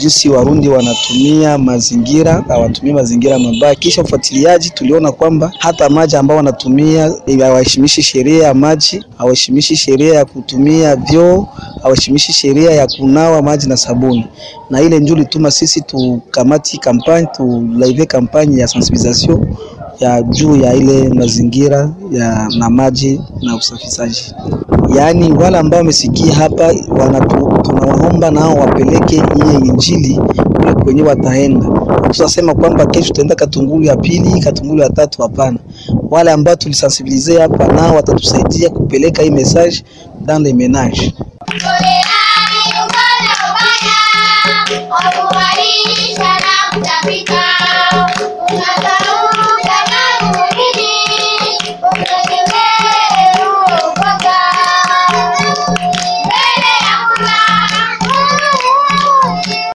jinsi Warundi wanatumia mazingira, hawatumii mazingira mabaya. Kisha ufuatiliaji, tuliona kwamba hata maji ambao wanatumia hawaheshimishi sheria ya maji, hawaheshimishi sheria ya kutumia vyoo, hawaheshimishi sheria ya kunawa maji na sabuni, na ile njoo lituma sisi tukamati kampani tulaive kampani ya sensibilisation ya juu ya ile mazingira ya na maji na usafishaji. Yaani wale ambao wamesikia hapa wanatu, tunawaomba nao wapeleke hiyo injili kule kwenye wataenda. Tutasema kwamba kesho tutaenda Katungulu ya pili, Katungulu ya tatu, hapana. Wale ambao tulisensibilize hapa nao watatusaidia kupeleka hii message dans les ménages.